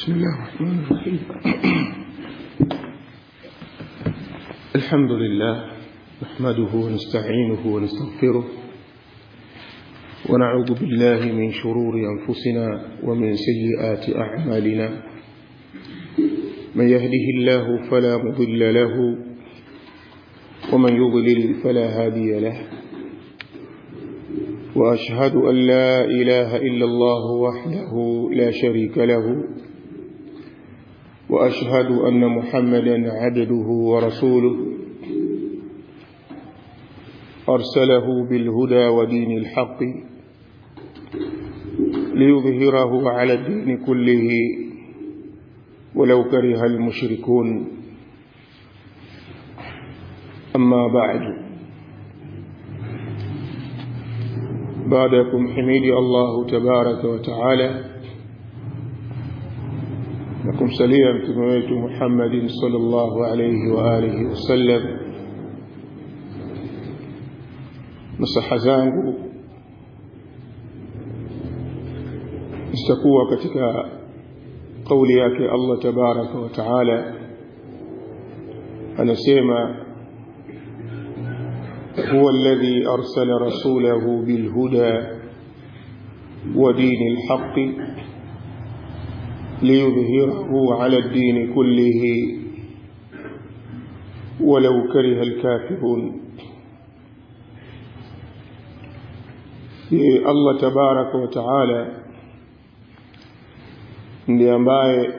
بسم الله الرحمن الرحيم الحمد لله نحمده ونستعينه ونستغفره ونعوذ بالله من شرور أنفسنا ومن سيئات أعمالنا من يهده الله فلا مضل له ومن يضلل فلا هادي له وأشهد أن لا إله إلا الله وحده لا شريك له وأشهد أن محمدا عبده ورسوله أرسله بالهدى ودين الحق ليظهره على الدين كله ولو كره المشركون أما بعد بعدكم حميدي الله تبارك وتعالى لكم سليا متمويت محمد صلى الله عليه وآله وسلم nasaha zangu zitakuwa katika kauli yake Allah tabaraka wa taala anasema هو الذي أرسل رسوله بالهدى ودين الحق ليظهره على الدين كله ولو كره الكافرون Allah tabaraka wa taala ndiye ambaye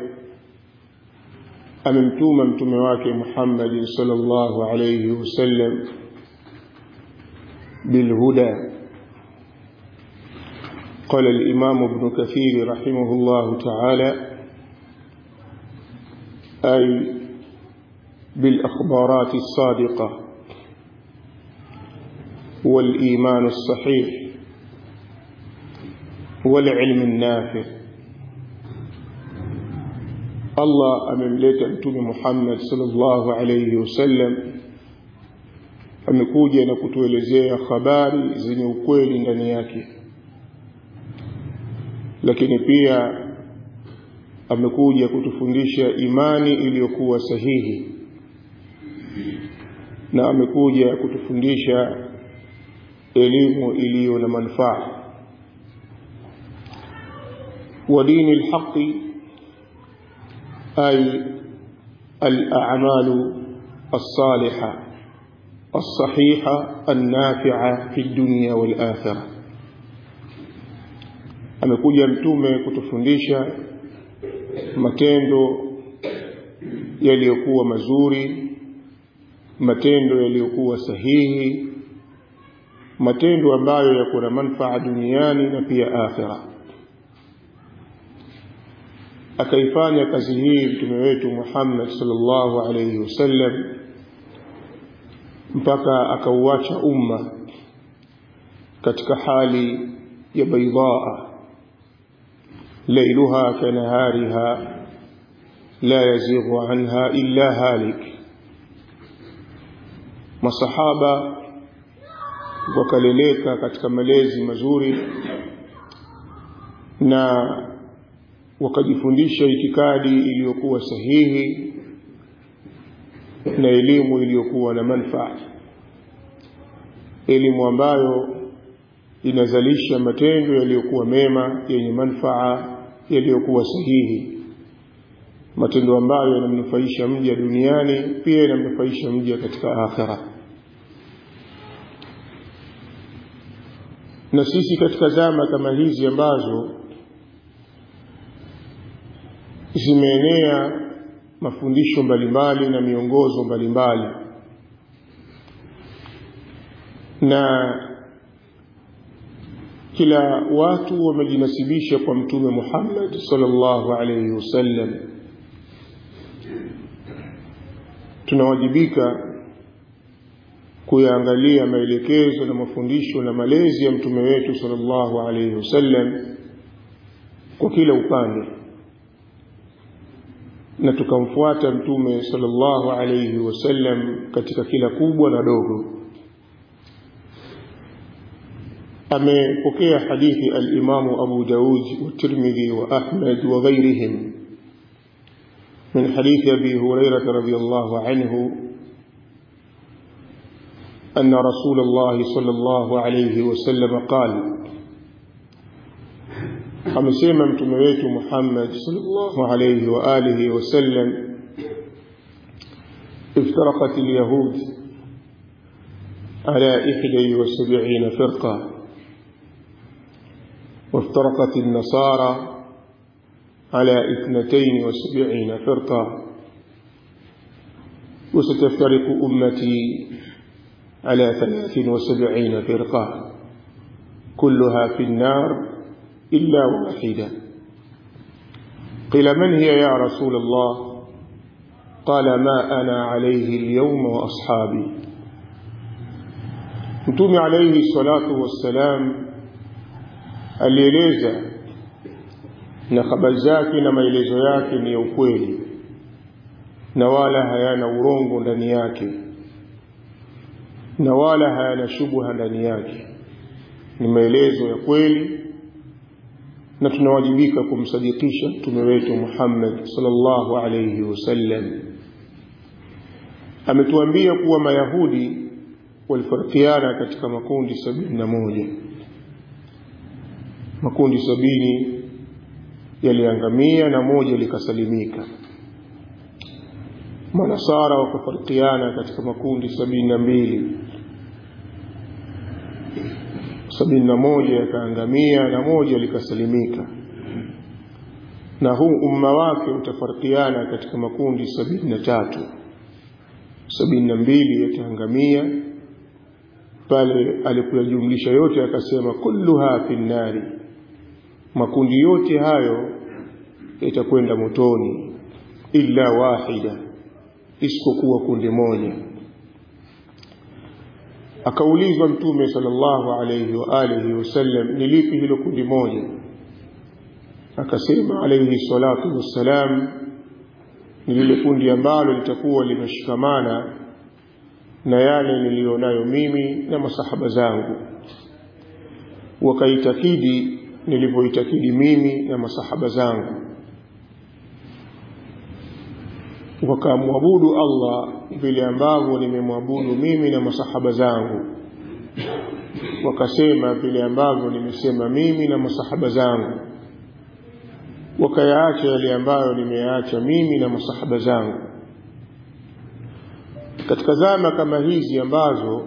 amemtuma mtume wake Muhammad sallallahu alayhi wasallam بالهدى قال الإمام ابن كثير رحمه الله تعالى أي بالأخبارات الصادقة والإيمان الصحيح والعلم النافع الله amemleta mtume Muhammad sallallahu alayhi wasallam amekuja na kutuelezea habari zenye ukweli ndani yake lakini pia amekuja kutufundisha imani iliyokuwa sahihi na amekuja kutufundisha elimu iliyo na manufaa ودين الحق أي الأعمال الصالحة الصحيحة النافعة في الدنيا والآخرة amekuja mtume kutufundisha matendo yaliyokuwa mazuri matendo yaliyokuwa sahihi matendo ambayo yako na manufaa duniani na pia akhira akaifanya kazi hii mtume wetu Muhammad sallallahu alayhi wasallam mpaka akauacha umma katika hali ya baidaa lailuha kanahariha la yazighu anha illa halik masahaba wakaleleka katika malezi mazuri na wakajifundisha itikadi iliyokuwa sahihi na elimu iliyokuwa na manufaa elimu ambayo inazalisha matendo yaliyokuwa mema yenye manufaa yaliyokuwa sahihi matendo ambayo yanamnufaisha mja duniani pia yanamnufaisha mja katika akhira na sisi katika zama kama hizi ambazo zimeenea mafundisho mbalimbali na miongozo mbalimbali na kila watu wamejinasibisha kwa mtume Muhammad sallallahu alayhi wasallam tunawajibika kuyaangalia maelekezo na mafundisho na malezi ya mtume wetu sallallahu alayhi wasallam kwa kila upande na tukamfuata mtume sallallahu alayhi wasallam katika kila kubwa na dogo amepokea hadithi al-Imamu Abu Daud wa Tirmidhi wa Ahmad wa ghairihim من حديث أبي هريرة رضي الله عنه أن رسول الله صلى الله عليه وسلم قال amesema mtume wetu Muhammad sallallahu alayhi wa alihi wasallam iftaraqat alyahud ala 71 firqa وافترقت النصارى على اثنتين وسبعين فرقة وستفترق أمتي على ثلاث وسبعين فرقة كلها في النار إلا واحدة قيل من هي يا رسول الله قال ما أنا عليه اليوم وأصحابي متوم عليه الصلاة والسلام alieleza na habari zake na maelezo yake ni ya ukweli na wala hayana urongo ndani yake na wala hayana shubha ndani yake ni maelezo ya kweli na tunawajibika kumsadikisha mtume wetu Muhammad sallallahu alayhi wasallam ametuambia kuwa mayahudi walifarikiana katika makundi sabini na moja makundi sabini yaliangamia na moja likasalimika manasara wakafarikiana katika makundi sabini na mbili sabini na moja yakaangamia na moja likasalimika na huu umma wake utafarikiana katika makundi sabini na tatu sabini na mbili yataangamia pale alipojumlisha yote akasema kulluha fi nnari makundi yote hayo yatakwenda motoni illa wahida isipokuwa kundi moja akaulizwa mtume sallallahu alayhi wa alihi wasallam ni lipi hilo kundi moja akasema alayhi salatu wassalam ni lile kundi ambalo litakuwa limeshikamana na yale niliyonayo mimi na masahaba zangu wakaitakidi nilivyoitakidi mimi na masahaba zangu wakamwabudu Allah vile ambavyo nimemwabudu mimi na masahaba zangu wakasema vile ambavyo nimesema mimi na masahaba zangu wakayaacha yale ambayo nimeyaacha mimi na masahaba zangu katika zama kama hizi ambazo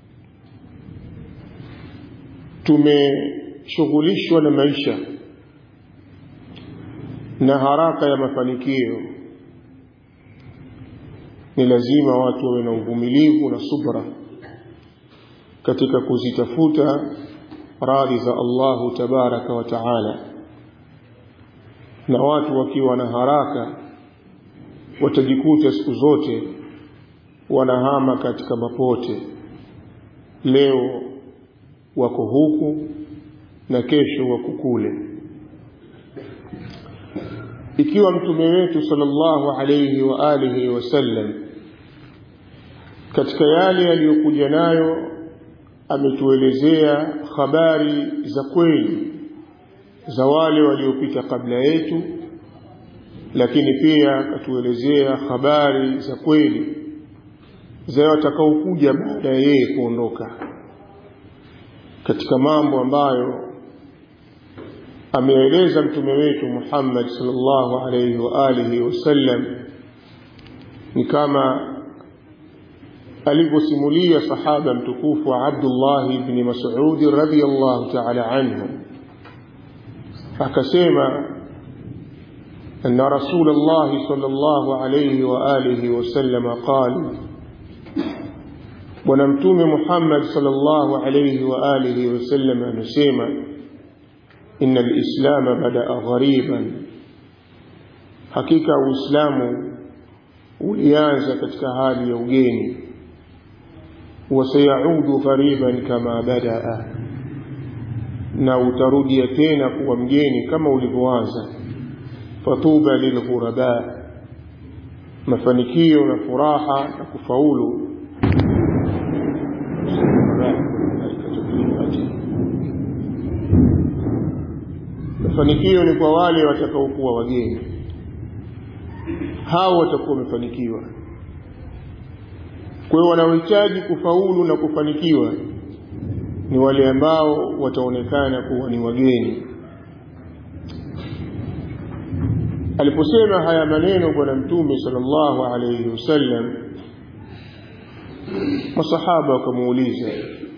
tumeshughulishwa na maisha na haraka ya mafanikio ni lazima watu wawe na uvumilivu na subra katika kuzitafuta radhi za Allahu tabaraka wa taala na watu wakiwa na haraka watajikuta siku zote wanahama katika mapote leo wako huku na kesho wako kule ikiwa mtume wetu sallallahu alayhi wa alihi wasallam katika yale aliyokuja nayo ametuelezea habari za kweli za wale waliopita kabla yetu lakini pia akatuelezea habari za kweli za watakaokuja baada ya yeye kuondoka katika mambo ambayo ameeleza mtume wetu Muhammad sallallahu alayhi wa alihi wasallam ni kama alivyosimulia sahaba mtukufu wa Abdullah ibn Mas'ud radhiyallahu ta'ala anhu akasema أن رسول الله صلى الله عليه وآله وسلم قال ونمتوم محمد صلى الله عليه وآله وسلم نسيما إن الإسلام بدأ غريبا حقيقة الإسلام ulianza katika hali ya ugeni wasayaudu ghariban kama badaa na utarudia tena kuwa mgeni kama ulivyoanza fatuba lilghuraba mafanikio na furaha na kufaulu mafanikio ni kwa wale watakaokuwa wageni hao watakuwa wamefanikiwa kwa hiyo wanaohitaji kufaulu na kufanikiwa ni wale ambao wataonekana kuwa ni wageni aliposema haya maneno bwana mtume sallallahu alayhi wasallam masahaba wakamuuliza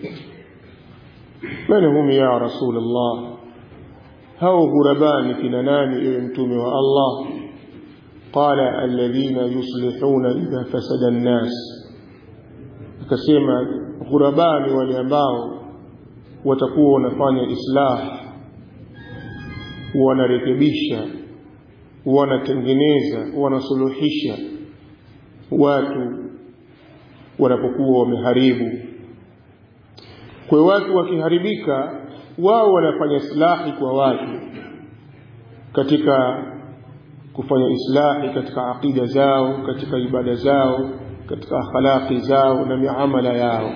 man hum ya rasul allah hao ghurabani kina nani ewe mtume wa allah qala alladhina yuslihuna idha fasada an-nas akasema ghurabani wale ambao watakuwa wanafanya islah wanarekebisha wanatengeneza wanasuluhisha watu wanapokuwa wameharibu kwa watu wakiharibika wao wanafanya islahi kwa watu katika kufanya islahi katika aqida zao katika ibada zao katika akhlaqi zao na miamala yao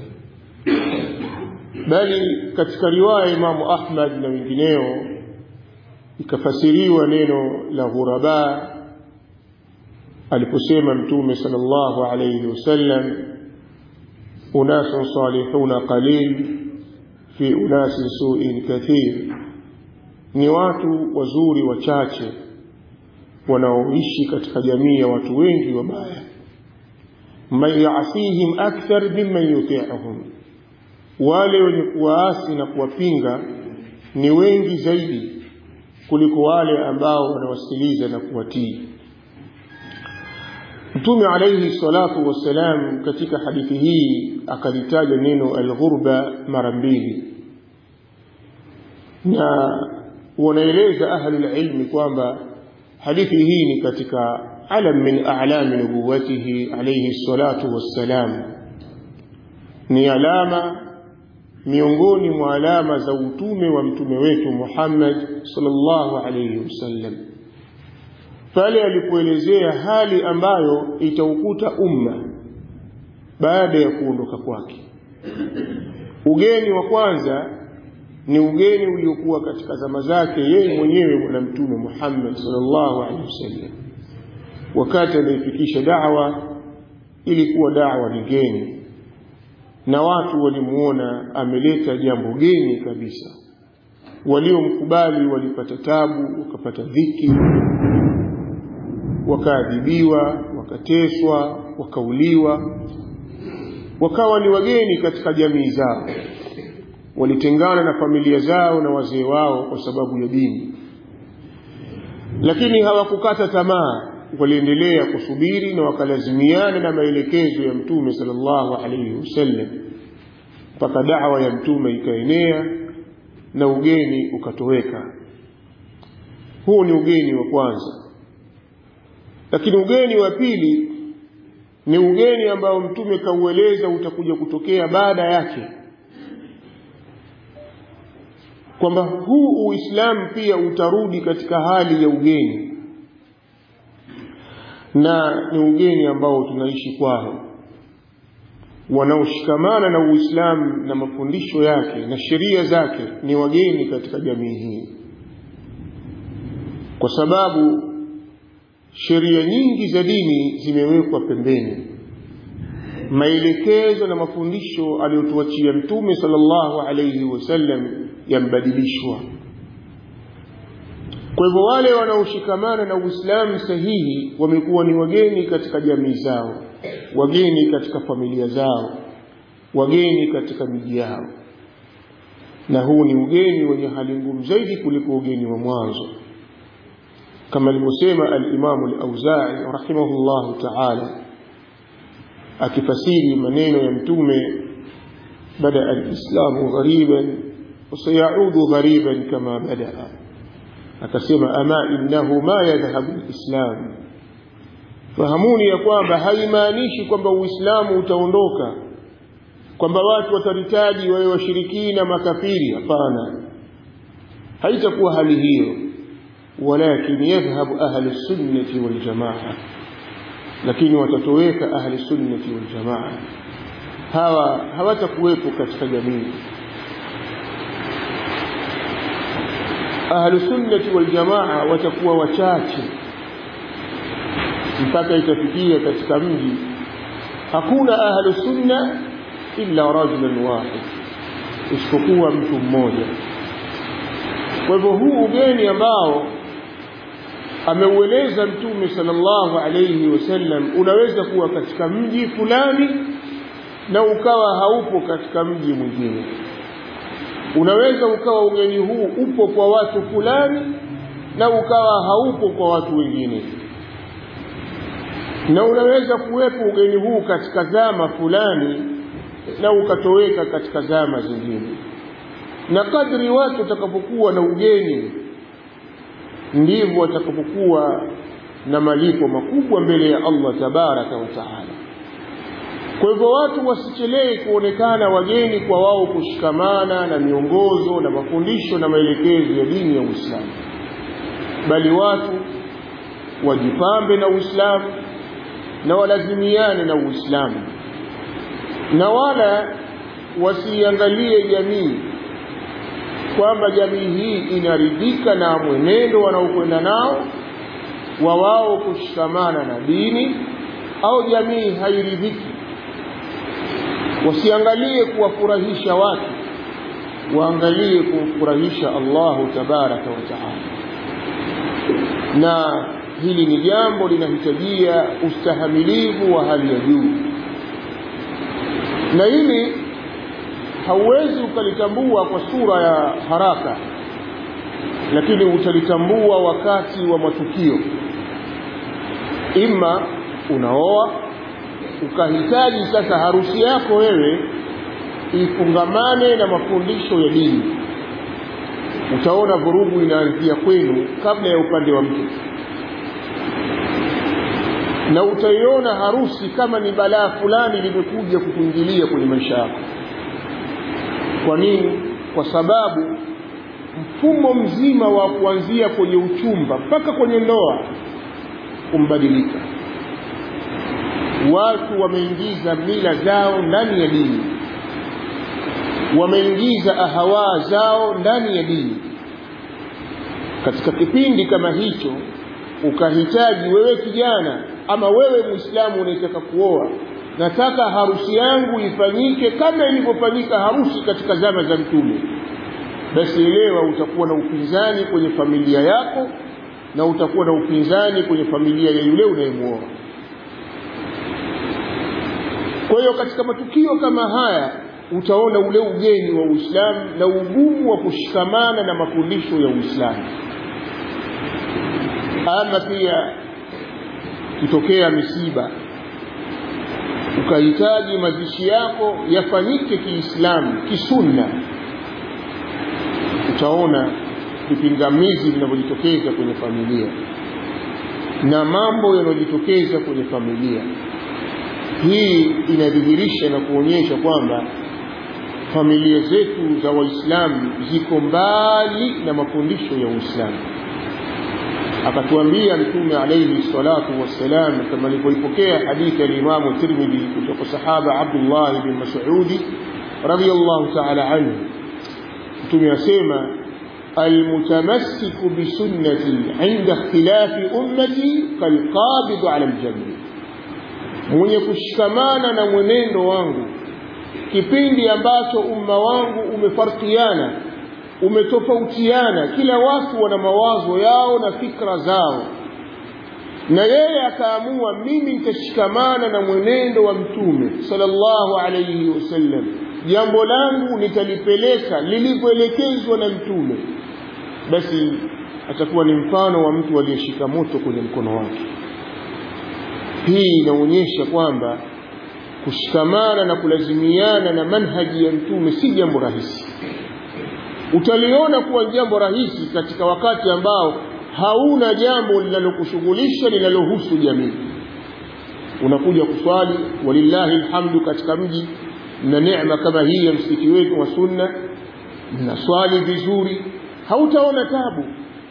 bali katika riwaya Imamu Ahmad na wengineo ikafasiriwa neno la ghuraba aliposema mtume sallallahu alayhi wasallam unasun salihuna qalil fi unasin su'in kathir ni watu wazuri wachache wanaoishi katika jamii ya watu wengi wabaya man yasihim akthar mimman yuti'uhum wale wenye kuwaasi na kuwapinga ni wengi zaidi kuliko wale ambao wanawasikiliza na kuwatii Mtume alayhi salatu wassalam katika hadithi hii akalitaja neno alghurba mara mbili, na wanaeleza ahlul ilmi kwamba hadithi hii ni katika alam min a'lami nubuwatihi alayhi salatu wassalam, ni alama miongoni mwa alama za utume wa mtume wetu Muhammad sallallahu alayhi wasallam pale alipoelezea hali ambayo itaukuta umma baada ya kuondoka kwake. Ugeni wa kwanza ni ugeni uliokuwa katika zama zake yeye mwenyewe bwana mtume Muhammad sallallahu alaihi wasallam, wakati anaifikisha da'wa, ilikuwa da'wa ni geni, na watu walimuona ameleta jambo geni kabisa. Waliomkubali walipata tabu, wakapata dhiki, wakaadhibiwa, wakateswa, wakauliwa, wakawa ni wageni katika jamii zao, walitengana na familia zao na wazee wao kwa sababu ya dini, lakini hawakukata tamaa, waliendelea kusubiri na wakalazimiana na maelekezo ya Mtume sallallahu alaihi wasallam mpaka dawa ya Mtume ikaenea na ugeni ukatoweka. Huu ni ugeni wa kwanza lakini ugeni wa pili ni ugeni ambao mtume kaueleza utakuja kutokea baada yake kwamba huu uislamu pia utarudi katika hali ya ugeni na ni ugeni ambao tunaishi kwao wanaoshikamana na uislamu na mafundisho yake na sheria zake ni wageni katika jamii hii kwa sababu sheria nyingi za dini zimewekwa pembeni maelekezo na mafundisho aliyotuachia mtume sallallahu alayhi wasallam yambadilishwa kwa hivyo wale wanaoshikamana na uislamu sahihi wamekuwa ni wageni katika jamii zao wageni katika familia zao wageni katika miji yao na huu ni ugeni wenye hali ngumu zaidi kuliko ugeni wa mwanzo كما alivyosema al-Imam al-Auza'i rahimahullah ta'ala akifasiri maneno ya mtume bada al-Islamu ghariban wasayaudu ghariban kama badaa akasema ama innahu ma yadhhabu al-Islam fahamuni ya kwamba haimaanishi kwamba Uislamu utaondoka kwamba watu wataritaji wawe washirikina makafiri hapana haitakuwa hali hiyo ولكن يذهب أهل السنة والجماعة lakini watatoweka ahli sunnati wal jamaa hawa hawatakuwepo katika jamii ahli sunnati wal jamaa watakuwa wachache mpaka itafikia katika mji hakuna ahlu sunna illa rajulan wahid isipokuwa mtu mmoja kwa hivyo huu ugeni ambao ameueleza mtume sallallahu alayhi wasallam unaweza kuwa katika mji fulani na ukawa haupo katika mji mwingine unaweza ukawa ugeni huu upo kwa watu fulani na ukawa haupo kwa watu wengine na unaweza kuwepo ugeni huu katika zama fulani na ukatoweka katika zama zingine na kadri watu watakapokuwa na ugeni ndivyo watakapokuwa na malipo makubwa mbele ya Allah tabaraka wa taala kwa hivyo watu wasichelee kuonekana wageni kwa wao kushikamana na miongozo na mafundisho na maelekezo ya dini ya Uislamu bali watu wajipambe na Uislamu na walazimiane na Uislamu na wala wasiangalie jamii kwamba jamii hii inaridhika na mwenendo wanaokwenda nao wa wao kushikamana na dini au jamii hairidhiki wasiangalie kuwafurahisha watu waangalie kumfurahisha Allahu tabaraka wa taala na hili ni jambo linahitajia ustahamilivu wa hali ya juu na hili hauwezi ukalitambua kwa sura ya haraka lakini utalitambua wakati wa matukio ima unaoa ukahitaji sasa harusi yako wewe ifungamane na mafundisho ya dini utaona vurugu inaanzia kwenu kabla ya upande wa mke na utaiona harusi kama ni balaa fulani limekuja kukuingilia kwenye maisha yako kwa nini kwa sababu mfumo mzima wa kuanzia kwenye uchumba mpaka kwenye ndoa umbadilika watu wameingiza mila zao ndani ya dini wameingiza ahawaa zao ndani ya dini katika kipindi kama hicho ukahitaji wewe kijana ama wewe muislamu unayetaka kuoa nataka harusi yangu ifanyike kama ilivyofanyika harusi katika zama za mtume basi elewa utakuwa na upinzani kwenye familia yako na utakuwa na upinzani kwenye familia ya yule unayemwoa kwa hiyo katika matukio kama haya utaona ule ugeni wa Uislamu na ugumu wa kushikamana na mafundisho ya Uislamu ama pia kitokea misiba ukahitaji mazishi yako yafanyike kiislamu kisunna utaona vipingamizi vinavyojitokeza kwenye familia na mambo yanayojitokeza kwenye familia hii inadhihirisha na kuonyesha kwamba familia zetu za waislamu ziko mbali na mafundisho ya uislamu akatuambia mtume alayhi salatu wassalam kama alivyoipokea hadithi ya Imamu Tirmidhi kutoka sahaba Abdullah bin Mas'ud radiyallahu ta'ala anhu mtume asema المتمسك بسنتي عند اختلاف أمتي كالقابض على الجمر mwenye kushikamana na mwenendo wangu kipindi ambacho umma wangu umefarkiana umetofautiana kila watu wana mawazo yao na fikra zao na yeye akaamua mimi nitashikamana na mwenendo wa mtume sallallahu alayhi wasallam jambo langu nitalipeleka lilivyoelekezwa na mtume basi atakuwa ni mfano wa mtu aliyeshika moto kwenye mkono wake hii inaonyesha kwamba kushikamana na kulazimiana na manhaji ya mtume si jambo rahisi utaliona kuwa jambo rahisi katika wakati ambao hauna jambo linalokushughulisha linalohusu jamii unakuja kuswali walillahi alhamdu katika mji na neema kama hii ya msikiti wetu wa sunna mnaswali vizuri hautaona tabu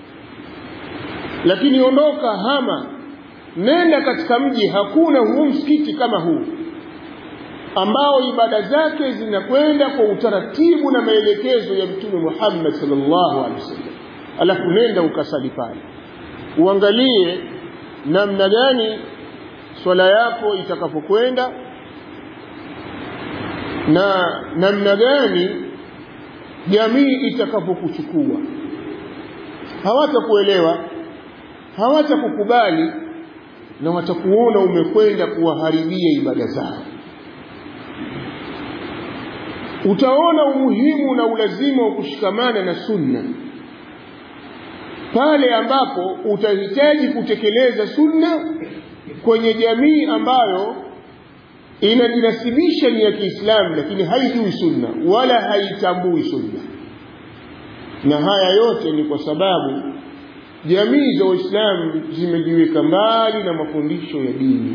lakini ondoka hama nenda katika mji hakuna huu msikiti kama huu ambao ibada zake zinakwenda kwa utaratibu na maelekezo ya mtume Muhammad sallallahu alaihi wasallam alafu nenda ukasali pale uangalie namna gani swala yako itakapokwenda na namna gani jamii itakapokuchukua hawatakuelewa hawatakukubali na watakuona umekwenda kuwaharibia ibada zao utaona umuhimu na ulazima wa kushikamana na sunna pale ambapo utahitaji kutekeleza sunna kwenye jamii ambayo inajinasibisha ni ya Kiislamu lakini haijui sunna wala haitambui sunna na haya yote ni kwa sababu jamii za Waislamu zimejiweka mbali na mafundisho ya dini.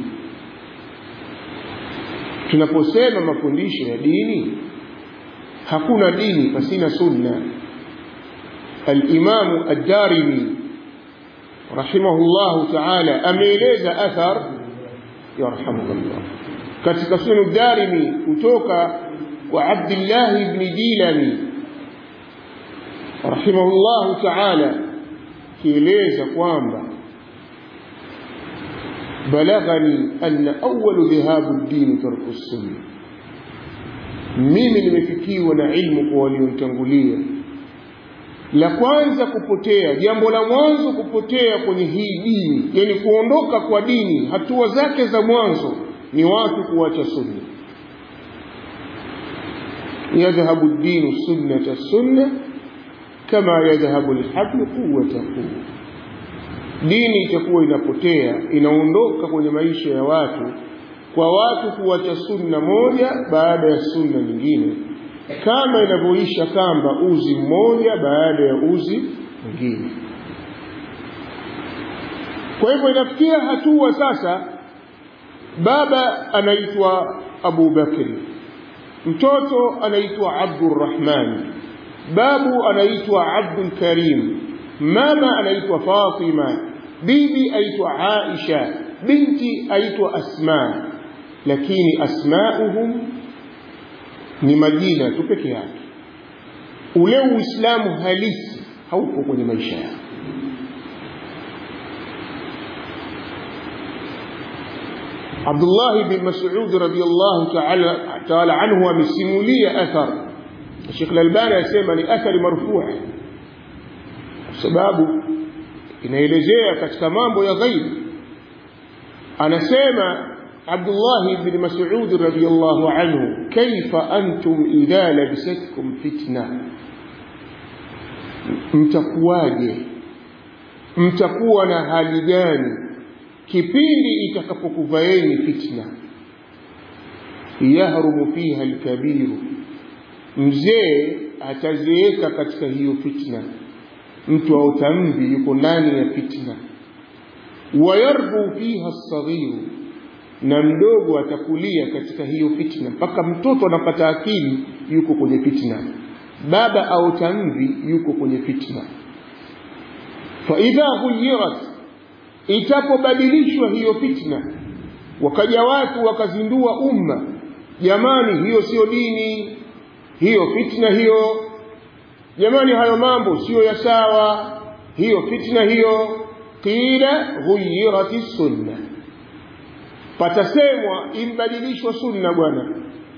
Tunaposema mafundisho ya dini, hakuna dini pasina sunna. Al-Imamu Ad-Darimi rahimahullahu ta'ala ameeleza athar yarhamukallah katika Sunan Darimi kutoka kwa Abdullah ibn Dilani rahimahullahu ta'ala kieleza kwamba balaghani anna awwalu dhahabu ad-din tarku sunna mimi nimefikiwa na ilmu kwa walionitangulia la kwanza kupotea jambo la mwanzo kupotea kwenye hii dini yani kuondoka kwa dini hatua zake za mwanzo ni watu kuacha sunna yadhhabu ad-din sunnata sunna kama yadhhabu al-hablu quwwata quwwa dini itakuwa inapotea inaondoka kwenye maisha ya watu kwa watu kuacha sunna moja baada ya sunna nyingine kama inavyoisha kamba uzi mmoja baada ya uzi mwingine kwa hivyo inafikia hatua sasa baba anaitwa Abu Bakri mtoto anaitwa Abdurrahman babu anaitwa Abdul Karim mama anaitwa Fatima bibi aitwa Aisha binti aitwa Asma lakini asmauhum ni majina tu peke yake ule uislamu halisi haupo kwenye maisha yao Abdullah bin Mas'ud radiyallahu ta'ala ta'ala anhu amesimulia athar Sheikh Al-Albani asema ni athari marfu' sababu inaelezea katika mambo ya ghaib anasema Abdullah ibn Mas'ud radiyallahu anhu kaifa antum idha labisatkum fitna mtakuwaje mtakuwa na hali gani kipindi itakapokuvaeni fitna yahrumu fiha alkabiru mzee atazeeka katika hiyo fitna mtu aota mvi yuko ndani ya fitna wayarbu fiha lsaghiru na mdogo atakulia katika hiyo fitna mpaka mtoto anapata akili yuko kwenye fitna baba aota mvi yuko kwenye fitna faidha ghuyirat itapobadilishwa hiyo fitna wakaja watu wakazindua umma jamani hiyo sio dini hiyo fitna hiyo jamani hayo mambo siyo ya sawa hiyo fitna hiyo qila ghuyirati sunna patasemwa imbadilishwa sunna bwana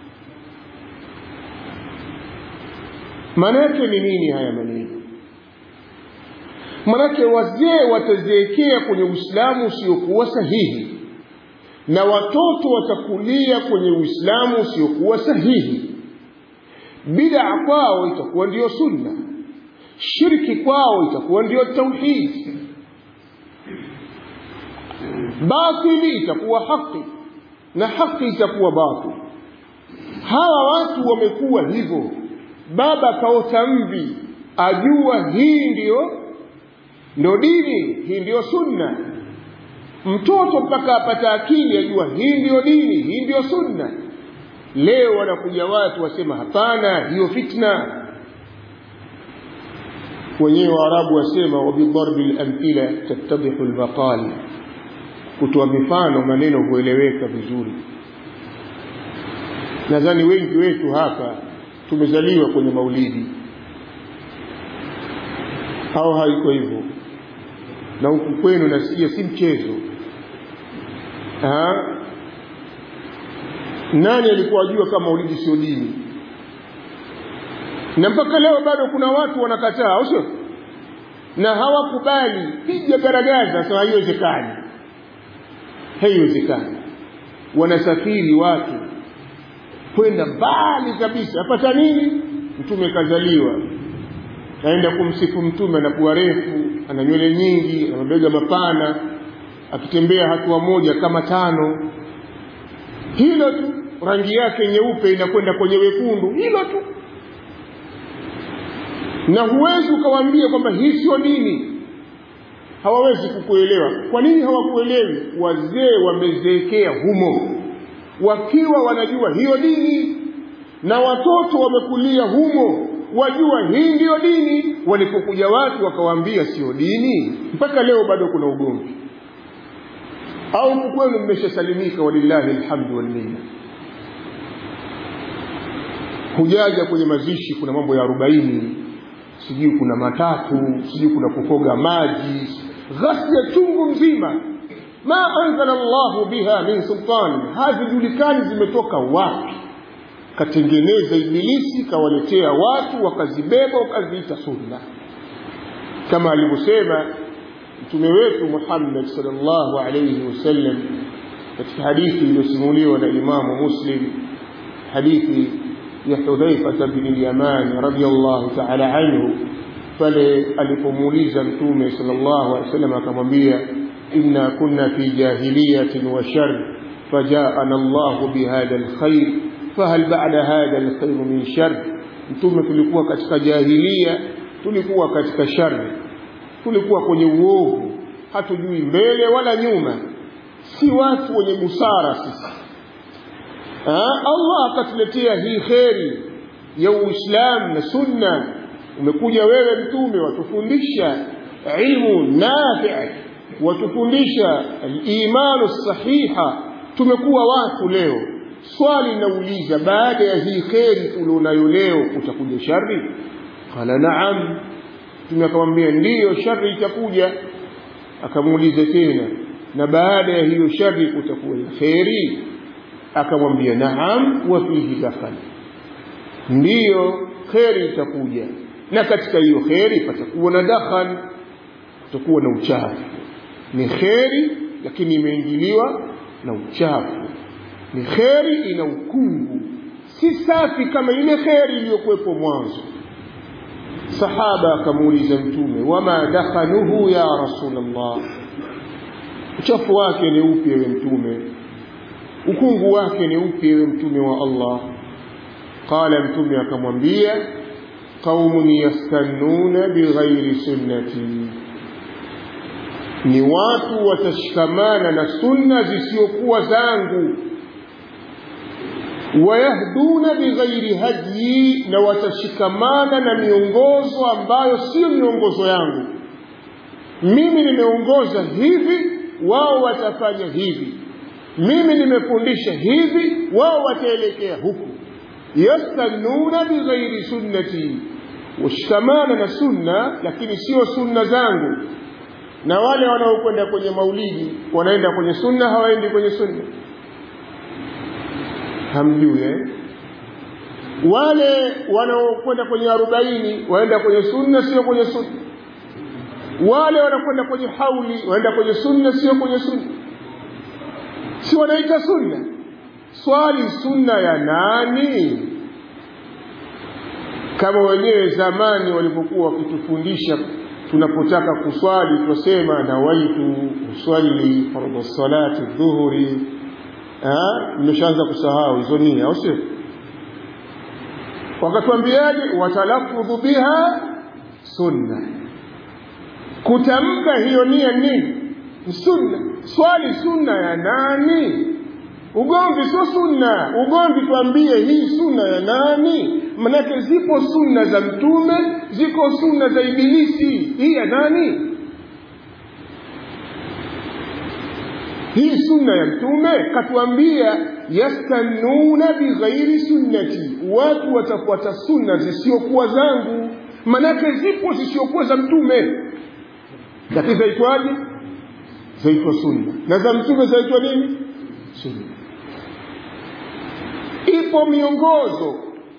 manake ni nini haya maneno manake wazee watazeekea kwenye uislamu usiokuwa sahihi na watoto watakulia kwenye uislamu usiokuwa sahihi bid'a kwao itakuwa ndiyo sunna shirki kwao itakuwa ndiyo tauhid batili itakuwa haki na haki itakuwa batil hawa watu wamekuwa hivyo baba kaota mvi ajua hii ndiyo ndo dini hii ndiyo sunna mtoto mpaka apata akili ajua hii ndiyo dini hii ndiyo sunna leo wanakuja watu wasema hapana hiyo fitna wenyewe waarabu wasema wabidharbi lamthila tattadihu lmaqal kutoa mifano maneno hueleweka vizuri nadhani wengi wetu hapa tumezaliwa kwenye maulidi au haiko hivyo na huku kwenu nasikia si mchezo ha? nani alikuwa ajua kama maulidi sio dini na mpaka leo bado kuna watu wanakataa au sio na hawakubali piga garagaza sasa haiwezekani haiwezekani wanasafiri watu kwenda mbali kabisa apata nini mtume kazaliwa aenda kumsifu mtume ana pua refu ana nywele nyingi ana mabega mapana akitembea hatua moja kama tano hilo tu rangi yake nyeupe inakwenda kwenye wekundu hilo tu na huwezi ukawaambia kwamba hii sio dini hawawezi kukuelewa kwa nini hawakuelewi wazee wamezeekea humo wakiwa wanajua hiyo dini na watoto wamekulia humo wajua hii ndiyo dini walipokuja watu wakawaambia sio dini mpaka leo bado kuna ugomvi au kwenu mmeshasalimika walillahi alhamdu walminna hujaja kwenye mazishi kuna mambo ya arobaini sijui kuna matatu sijui kuna kukoga maji ghasia chungu mzima ma anzala llahu biha min sultani hazijulikani zimetoka wapi katengeneza ibilisi kawaletea watu wakazibeba wakaziita sunna kama alivyosema mtume wetu Muhammad sallallahu alayhi wasallam katika hadithi iliyosimuliwa na Imamu Muslim hadithi ya Hudhaifa bin al-Yaman radiyallahu ta'ala anhu pale alipomuuliza mtume sallallahu alayhi wasallam akamwambia inna kunna fi jahiliyatin wa shar fajaana Allah bihadha al-khair fahal ba'da hadha al-khair min shar mtume tulikuwa katika jahilia tulikuwa katika shari tulikuwa kwenye uovu hatujui mbele wala nyuma si watu wenye busara sisi ha? Allah akatuletea hii kheri ya Uislamu na Sunna umekuja wewe mtume watufundisha ilmu nafi' watufundisha al-imanu sahiha tumekuwa watu leo swali nauliza baada ya hii kheri ulionayo leo utakuja shari qala na'am mtume akamwambia ndiyo shari itakuja akamuuliza tena na baada ya hiyo shari kutakuwa na kheri akamwambia naam wa fihi dakhal ndiyo kheri itakuja na katika hiyo kheri patakuwa na dakhal kutakuwa na uchafu ni kheri lakini imeingiliwa na uchafu ni kheri ina ukungu si safi kama ile kheri iliyokuwepo mwanzo sahaba akamuuliza mtume wama dakhanuhu ya rasulullah uchafu wake ni upi ewe mtume ukungu wake ni upi ewe mtume wa Allah qala mtume akamwambia qaumun yastannuna bighairi sunnati ni watu watashikamana na sunna zisiokuwa zangu wayahduna bighairi hadyi na watashikamana na miongozo ambayo sio miongozo yangu mimi nimeongoza hivi wao watafanya hivi mimi nimefundisha hivi wao wataelekea huku yastannuna bighairi sunnati washikamana na sunna lakini sio sunna zangu na wale wanaokwenda kwenye maulidi wanaenda kwenye sunna hawaendi kwenye sunna hamjui eh? wale wanaokwenda kwenye arobaini waenda kwenye sunna sio kwenye sunna wale wanakwenda kwenye hauli waenda kwenye sunna sio kwenye sunna si wanaita sunna swali sunna ya nani kama wenyewe zamani walipokuwa wakitufundisha tunapotaka kuswali twasema nawaitu uswali fardhu salati dhuhuri mmeshaanza kusahau hizo nia au sio wakatuambiaje watalafudhu biha sunna kutamka hiyo nia nini sunna swali sunna ya nani ugomvi sio sunna ugomvi tuambie hii sunna ya nani manake zipo sunna za mtume ziko sunna za ibilisi hii ya nani hii sunna ya mtume katuambia yastannuna bighairi sunnati watu watafuata sunna zisiokuwa zangu manake zipo zisiokuwa za mtume lakini zaitwaje zaitwa sunna na za mtume zaitwa nini sunna ipo miongozo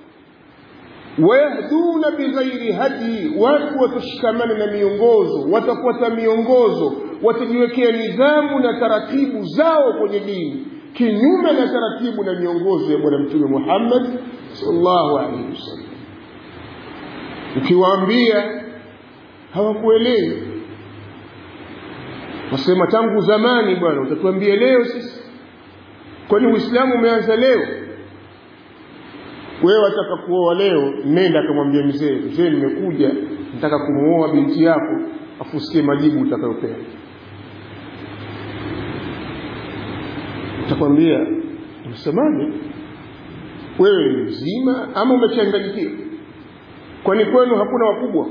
wayahduna bighairi hadi watu watashikamana na miongozo watafuata miongozo watajiwekea nidhamu na taratibu zao kwenye dini kinyume na taratibu na miongozo ya bwana mtume muhammad sallallahu alaihi wasallam ukiwaambia hawakuelewi wasema tangu zamani bwana utatuambia leo sisi kwani uislamu umeanza leo wewe wataka kuoa leo nenda akamwambia mzee mzee nimekuja nataka kumuoa binti yako afusikie majibu utakayopewa utakwambia unasemaje wewe ni mzima ama umechanganyikiwa kwani kwenu hakuna wakubwa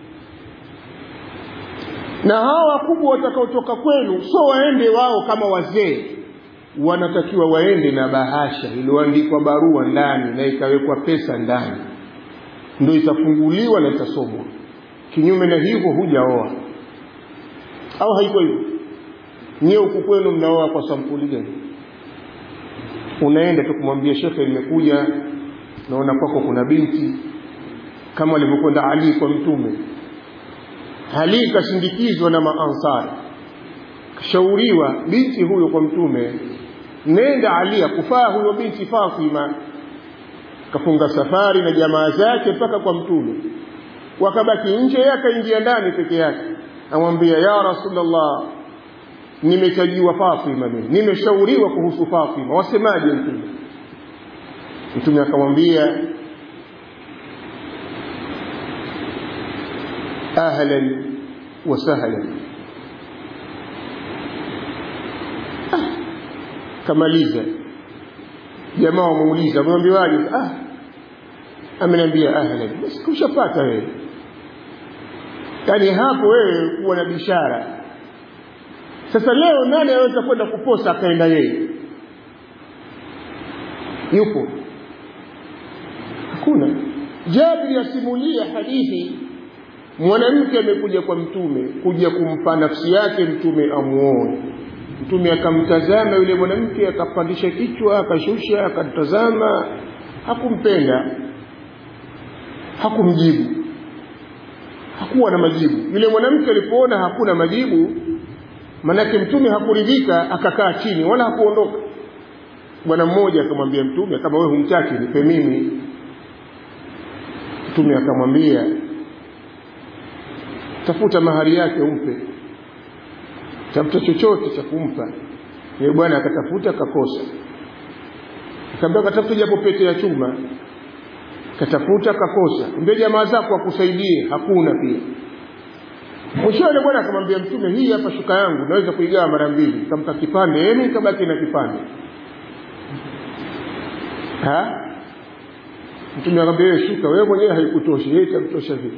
na hawa wakubwa watakaotoka kwenu so waende wao kama wazee wanatakiwa waende na bahasha iliyoandikwa barua ndani na ikawekwa pesa ndani ndio itafunguliwa na itasomwa kinyume na hivyo hujaoa au haiko hivyo nyewe huku kwenu mnaoa kwa sampuli gani unaenda tu kumwambia shekhe nimekuja naona kwako kuna binti kama alivyokwenda ali kwa mtume ali kashindikizwa na maansari kashauriwa binti huyo kwa mtume nenda ali akufaa huyo binti fatima kafunga safari na jamaa zake mpaka kwa mtume wakabaki nje yeye akaingia ndani peke yake amwambia ya rasulllah nimetajiwa fatima mimi nimeshauriwa kuhusu fatima wasemaje mtume mtume akamwambia ahlan wa sahlan ah, kamaliza jamaa wamuuliza amwambiwaje ah ameniambia ahlan basi kushapata wewe yaani hapo wewe kuwa na bishara sasa leo nani anaweza kwenda kuposa akaenda yeye yupo hakuna jabiri asimulia hadithi mwanamke amekuja kwa mtume kuja kumpa nafsi yake mtume amuoe mtume akamtazama yule mwanamke akapandisha kichwa akashusha akamtazama hakumpenda hakumjibu hakuwa na majibu yule mwanamke alipoona hakuna majibu manake mtume hakuridhika akakaa chini wala hakuondoka bwana mmoja akamwambia mtume kama wewe humtaki nipe mimi mtume akamwambia tafuta mahari yake umpe tafuta chochote cha kumpa yeye bwana akatafuta akakosa akaambia katafuta japo pete ya chuma katafuta kakosa mbele jamaa zako akusaidie hakuna pia mwishowe bwana akamwambia mtume hii hapa shuka yangu naweza kuigawa mara mbili kampa kipande yeye kabaki na kipande ha mtume akamwambia wewe shuka wewe mwenyewe haikutoshi yeye itakutosha vipi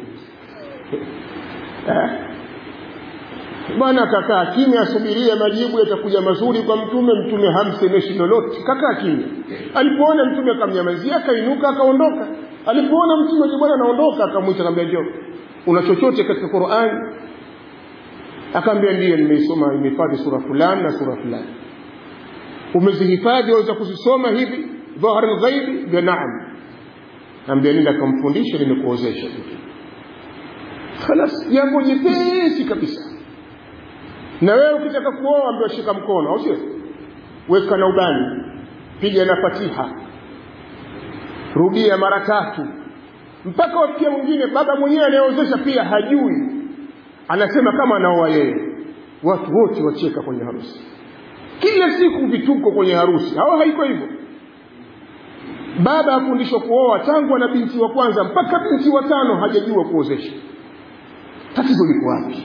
bwana akakaa kimya asubiria majibu yatakuja mazuri kwa mtume mtume hamsemeshi lolote kakaa kimya alipoona mtume akamnyamazia akainuka akaondoka alipoona mtume bwana anaondoka akamwita akamwambia njoo una chochote katika Qur'an akaambia ndiyo nimeisoma nimehifadhi sura fulani na sura fulani umezihifadhi waweza kuzisoma hivi dhahar ghaibi vya naam ambia nenda akamfundisha nimekuozesha khalas jambo jepesi kabisa na wewe ukitaka kuoa ambiwa shika mkono au sio weka na ubani piga na fatiha rudia mara tatu mpaka wafikia mwingine baba mwenyewe anayeozesha pia hajui anasema kama anaoa yeye watu wote wacheka kwenye harusi kila siku vituko kwenye harusi au haiko hivyo baba afundishwa kuoa tangu ana binti wa kwanza mpaka binti wa tano hajajua kuozesha tatizo liko wapi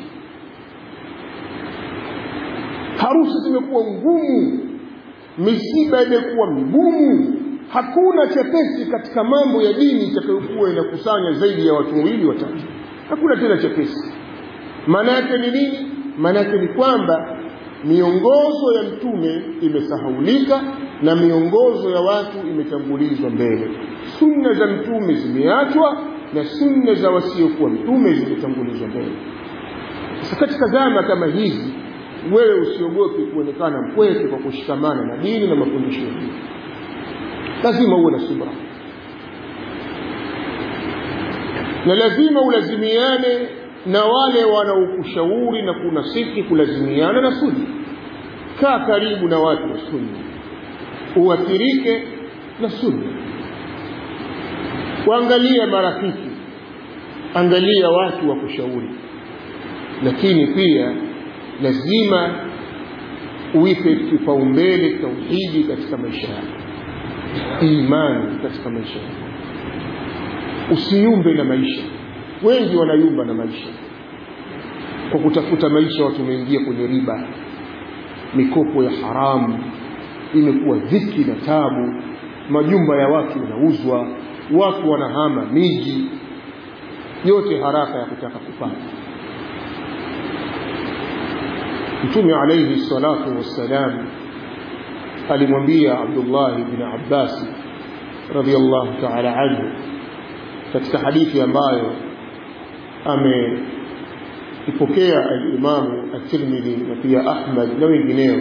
harusi zimekuwa ngumu misiba imekuwa migumu hakuna chepesi katika mambo ya dini itakayokuwa inakusanya zaidi ya watu wawili watatu hakuna tena chepesi maana yake ni nini maana yake ni kwamba miongozo ya mtume imesahaulika na miongozo ya watu imetangulizwa mbele sunna za mtume zimeachwa na sunna za wasiokuwa mtume zimetangulizwa mbele sasa katika zama kama hizi wewe usiogope kuonekana mpweke kwa kushikamana na dini na mafundisho ya dini lazima uwe na subra na lazima ulazimiane na wale wanaokushauri na kunasihi kulazimiana na sunna kaa karibu na watu wa sunna uathirike na sunna kuangalia marafiki angalia watu wa kushauri lakini pia lazima uipe kipaumbele tauhidi katika maisha yako imani katika maisha yako usiyumbe na maisha wengi wanayumba na maisha kwa kutafuta maisha watu wameingia kwenye riba mikopo ya haramu imekuwa dhiki na tabu majumba ya watu yanauzwa watu wanahama miji yote haraka ya kutaka kupata mtume alaihi salatu wassalam alimwambia abdullah bni abbasi radiallahu taala anhu katika hadithi ambayo ameipokea alimamu at-Tirmidhi na pia Ahmad na wengineo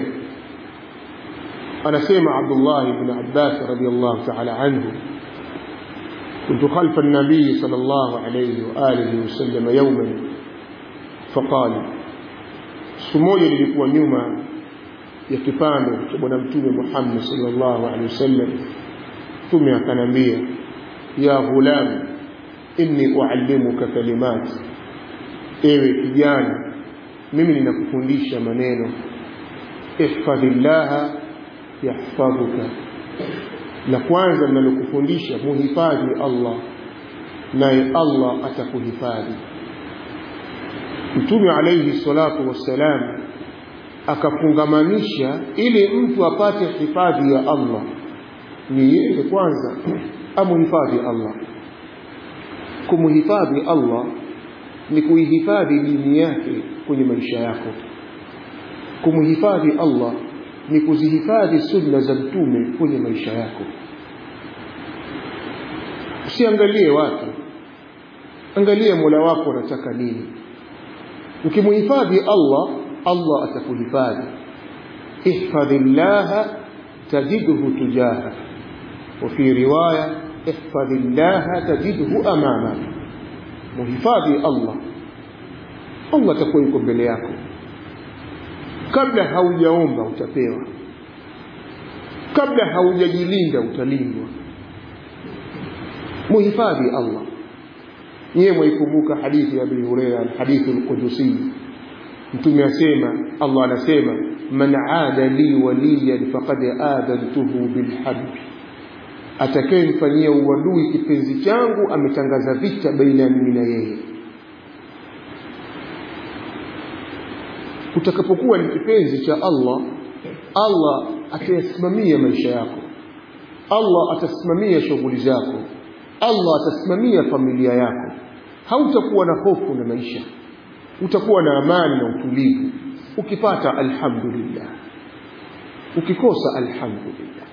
anasema Abdullah ibn Abbas radiyallahu ta'ala anhu كنت خلف النبي صلى الله عليه وآله وسلم يوما فقال سمويا للikuwa nyuma ya kipando cha bwana mtume Muhammad sallallahu alaihi wasallam mtume akanambia ya ghulam inni uallimuka kalimat ewe kijana mimi ninakufundisha maneno ihfadhillaha yahfadhuka la kwanza ninalokufundisha muhifadhi Allah naye Allah atakuhifadhi mtume alayhi salatu wassalam akafungamanisha ili mtu apate hifadhi ya Allah ni yeye kwanza amuhifadhi Allah kumhifadhi Allah ni kuihifadhi dini yake kwenye maisha yako kumhifadhi Allah ni kuzihifadhi sunna za mtume kwenye maisha yako usiangalie watu angalia mola wako anataka nini ukimhifadhi Allah Allah atakuhifadhi ihfadhi llaha tajidhu tujahak وفي رواية احفظ الله تجده أمامك muhifadhi Allah Allah atakuwa yuko mbele yako kabla haujaomba utapewa kabla haujajilinda utalindwa muhifadhi Allah nyewe mwaikumbuka hadithi ya Abi Hurairah alhadithu alqudusi mtume asema Allah anasema man aada li waliyan faqad adantuhu bilharbi atakayemfanyia uadui kipenzi changu ametangaza vita baina ya mimi na yeye utakapokuwa ni kipenzi cha Allah Allah atayasimamia maisha yako Allah atasimamia shughuli zako Allah atasimamia familia yako hautakuwa na hofu na maisha utakuwa na amani na utulivu ukipata alhamdulillah ukikosa alhamdulillah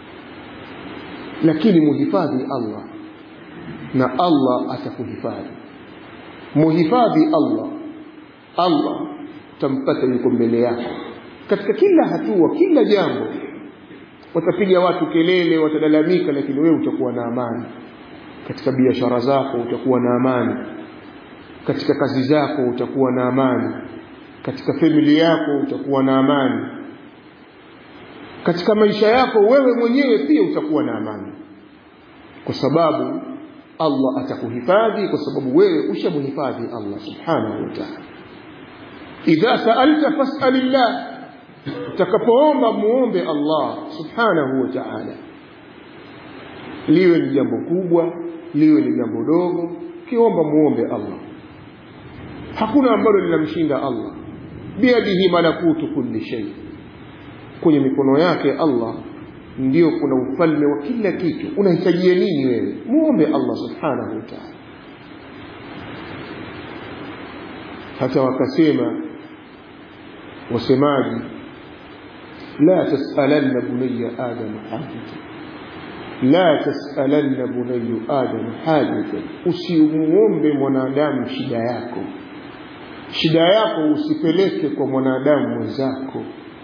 lakini muhifadhi Allah na Allah atakuhifadhi muhifadhi Allah Allah utampata yuko mbele yako katika kila hatua kila jambo watapiga watu kelele watalalamika lakini wewe utakuwa na amani katika biashara zako utakuwa na amani katika kazi zako utakuwa na amani katika familia yako utakuwa na amani katika maisha yako wewe mwenyewe pia utakuwa na amani kwa sababu Allah atakuhifadhi kwa sababu wewe ushamhifadhi Allah subhanahu wa ta'ala idha sa'alta fas'alillah utakapoomba muombe Allah subhanahu wa ta'ala liwe ni jambo kubwa liwe ni jambo dogo kiomba muombe Allah hakuna ambalo linamshinda Allah biyadihi malakutu kulli shay kwenye mikono yake Allah ndio kuna ufalme wa kila kitu unahitajia nini wewe muombe Allah subhanahu wa ta'ala hata wakasema wasemaji la tasalanna bunayya adam hajata la tasalanna bunayya adam hajata usimuombe mwanadamu shida yako shida yako usipeleke kwa mwanadamu mwenzako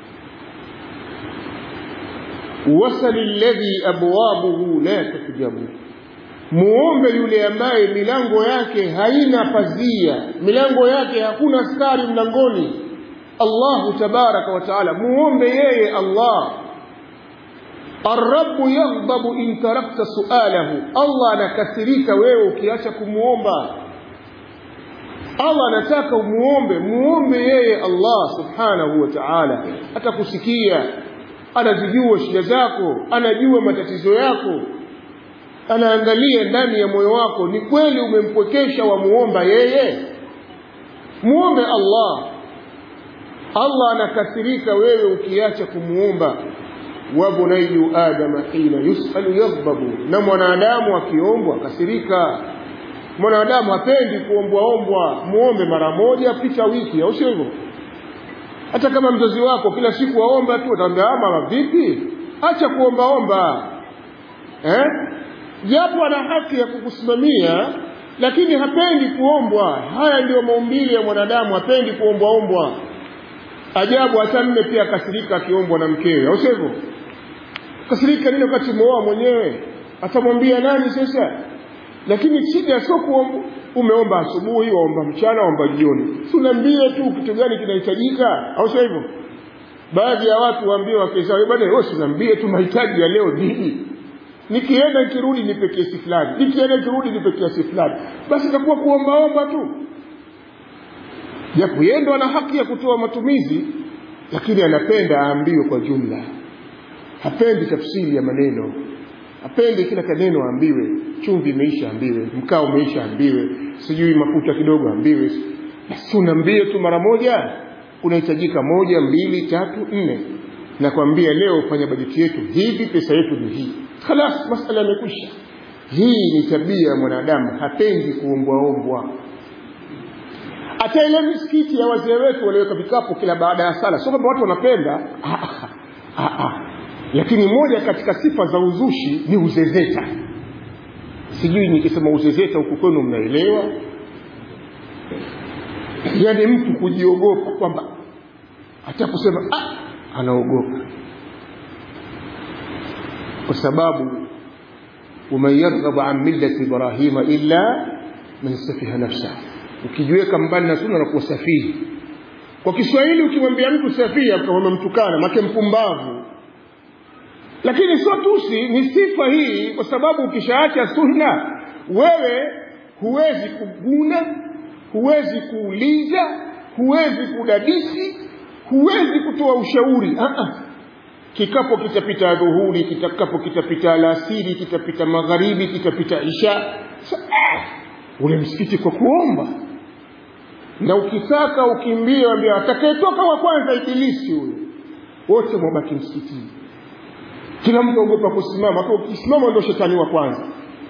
wasali alladhi abwabuhu la tuhjabu muombe yule ambaye milango yake haina pazia milango yake hakuna askari mlangoni Allahu tabaraka wa taala muombe yeye Allah Arrabu yaghdabu in tarakta sualahu Allah anakasirika wewe ukiacha kumuomba Allah anataka umuombe muombe yeye Allah subhanahu wa ta'ala atakusikia anazijua shida zako anajua matatizo yako anaangalia ndani ya moyo wako ni kweli umempwekesha wa muomba yeye muombe Allah Allah anakasirika wewe ukiacha kumuomba wa bunayyu adama hina yusalu yaghdabu na mwanadamu akiombwa kasirika mwanadamu hapendi kuombwaombwa muombe mara moja pita wiki au sio hivyo hata kama mzazi wako kila siku waomba tu utaambia mama vipi acha kuombaomba eh japo ana haki ya kukusimamia lakini hapendi kuombwa haya ndiyo maumbile ya mwanadamu hapendi kuombwaombwa ajabu hata mme pia akasirika akiombwa na mkewe au sivyo kasirika nini wakati umeoa mwenyewe atamwambia nani sasa lakini shida sio kuomba umeomba asubuhi waomba mchana waomba jioni si unaambie tu kitu gani kinahitajika au sio hivyo baadhi ya watu waambie wake zao bwana wewe unaambie tu mahitaji ya leo nini nikienda nikirudi nipe kiasi fulani nikienda nikirudi nipe kiasi fulani basi itakuwa kuombaomba tu japo yeye ndo ana haki ya kutoa matumizi lakini anapenda aambiwe kwa jumla hapendi tafsiri ya maneno hapendi kila kaneno aambiwe chumvi imeisha ambiwe mkaa umeisha ambiwe sijui mafuta kidogo ambiwe basi unaambie tu mara moja unahitajika moja mbili tatu nne nakwambia leo fanya bajeti yetu hivi pesa yetu ni hii khalas masala yamekwisha hii ni tabia ya mwanadamu hapendi kuombwaombwa hata ile misikiti ya wazee wetu waliweka vikapu kila baada ya sala sio kwamba watu wanapenda ah, ah, ah. lakini moja katika sifa za uzushi ni uzezeta sijui nikisema uzezeta huku kwenu mnaelewa yaani mtu kujiogopa kwamba hata kusema ah, anaogopa kwa sababu waman yarghabu an millati ibrahima illa man safiha nafsahu ukijiweka mbali na sunna unakuwa safihi kwa kiswahili ukimwambia mtu safihi kama mtukana make mpumbavu lakini sio tusi ni sifa hii kwa sababu ukishaacha sunna wewe huwezi kuguna huwezi kuuliza huwezi kudadisi huwezi kutoa ushauri uh-uh. kikapo kitapita dhuhuri kitakapo kitapita alasiri kitapita magharibi kitapita isha Sa, ah, ule msikiti kwa kuomba na ukitaka ukimbie ambia atakayetoka wa kwanza ibilisi huyo wote mwabaki msikitini kila mtu ogopa kusimama kwa ukisimama ndio shetani wa kwanza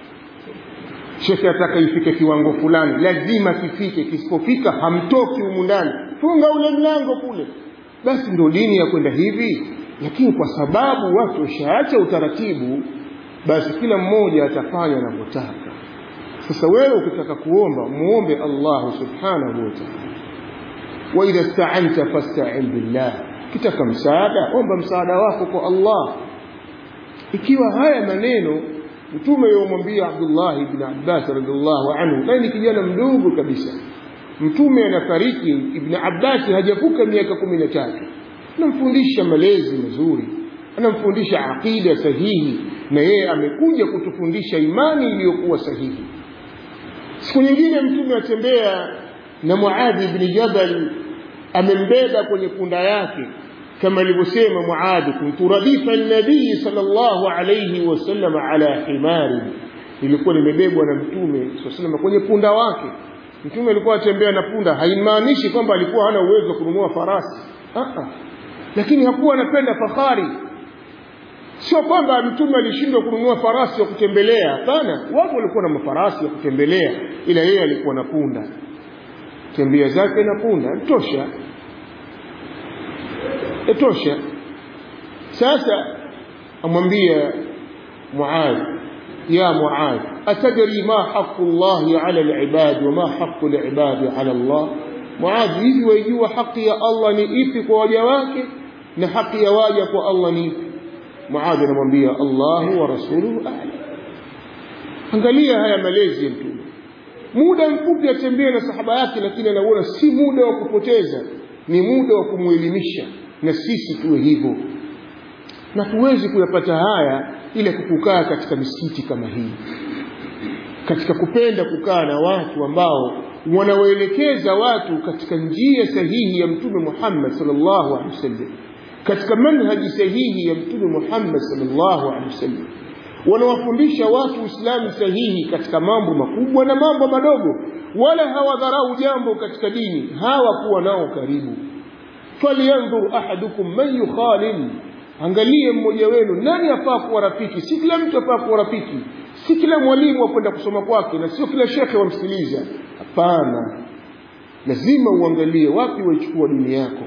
shekhe ataka ifike kiwango fulani lazima kifike kisipofika hamtoki humu ndani funga ule mlango kule basi ndio dini ya kwenda hivi lakini kwa sababu watu washaacha utaratibu basi kila mmoja atafanya anavyotaka sasa wewe ukitaka kuomba muombe Allah subhanahu wa ta'ala wa idha sta'anta fasta'in billah kitaka msaada omba msaada wako kwa Allah ikiwa haya maneno mtume yomwambia Abdullah ibn Abbas radhiallahu anhu naye ni kijana mdogo kabisa mtume anafariki ibn Abbas hajavuka miaka kumi na tatu anamfundisha malezi mazuri anamfundisha aqida sahihi na yeye amekuja kutufundisha imani iliyokuwa sahihi siku nyingine mtume atembea na Muadhi ibn Jabal amembeba kwenye punda yake kama alivyosema Muadhi kuntu radifa an-nabii sallallahu alayhi wasallam ala himari ilikuwa nimebebwa na mtume sallallahu kwenye punda wake mtume alikuwa atembea na punda haimaanishi kwamba alikuwa hana uwezo wa kununua farasi ah lakini hakuwa anapenda fahari sio kwamba mtume alishindwa kununua farasi ya kutembelea hapana watu walikuwa na mafarasi ya kutembelea ila yeye alikuwa na punda tembea zake na punda tosha tosha sasa amwambia Muadh ya Muadh atadri ma haqqu Allah ala al-ibad wa ma haqqu al-ibad ala Allah Muadh hivi waijua haki ya Allah ni ipi kwa waja wake na haki ya waja kwa Allah ni ipi Muadh anamwambia Allahu wa rasuluhu a'lam angalia haya malezi ya mtume muda mfupi atembee na sahaba yake lakini anaona si muda wa kupoteza ni muda wa kumwelimisha na sisi tuwe hivyo na tuwezi kuyapata haya ile kukukaa katika misikiti kama hii katika kupenda kukaa na watu ambao wanawaelekeza watu katika njia sahihi ya mtume Muhammad sallallahu alaihi wasallam katika manhaji sahihi ya mtume Muhammad sallallahu alaihi wasallam wanawafundisha watu Uislamu sahihi katika mambo makubwa na mambo madogo wala hawadharau jambo katika dini hawakuwa nao karibu falyanzur ahadukum man yukhalil angalie mmoja wenu nani afaa kuwa rafiki si kila mtu afaa kuwa rafiki si kila mwalimu akwenda kusoma kwake na sio kila shekhe wamsikiliza hapana lazima uangalie wapi waichukua dini yako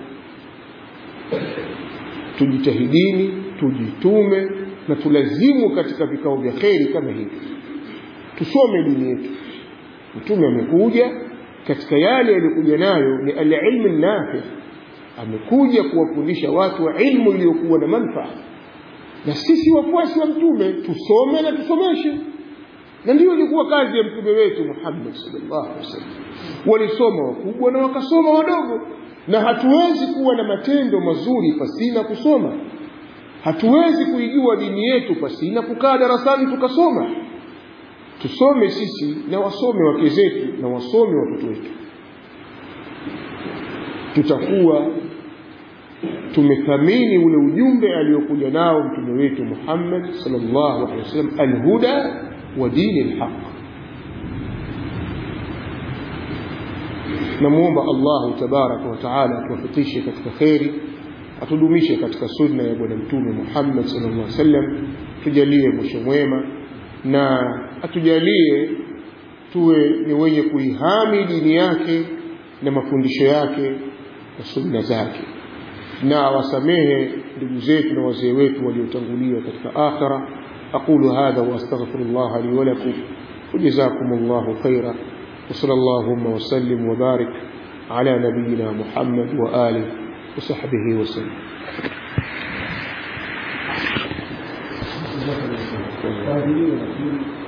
tujitahidini tujitume na tulazimu katika vikao vya kheri kama hivi tusome dini yetu mtume amekuja katika yale yaliyokuja nayo ni alilmu nafi amekuja kuwafundisha watu wa ilmu iliyokuwa na manfaa na sisi wafuasi wa mtume tusome na tusomeshe na ndiyo ilikuwa kazi ya mtume wetu Muhammad sallallahu alaihi wasallam walisoma wakubwa na wakasoma wadogo na hatuwezi kuwa na matendo mazuri pasina kusoma hatuwezi kuijua dini yetu pasina kukaa darasani tukasoma tusome sisi na wasome wake zetu na wasome watoto wetu tutakuwa tumethamini ule ujumbe aliokuja nao mtume wetu Muhammad sallallahu alaihi wasallam alhuda wa dini alhaq namuomba Allah tabaraka wa taala atuwafikishe katika kheri atudumishe katika sunna ya bwana mtume Muhammad sallallahu alaihi wasallam tujalie mwisho mwema na atujalie tuwe ni wenye kuihami dini yake na mafundisho yake na sunna zake na awasamehe ndugu zetu na wazee wetu waliotangulia katika akhira aqulu hadha wa astaghfirullah li wa lakum وجزاكم الله خيرا وصلى اللهم وسلم وبارك على نبينا محمد وآله وصحبه وسلم Thank you.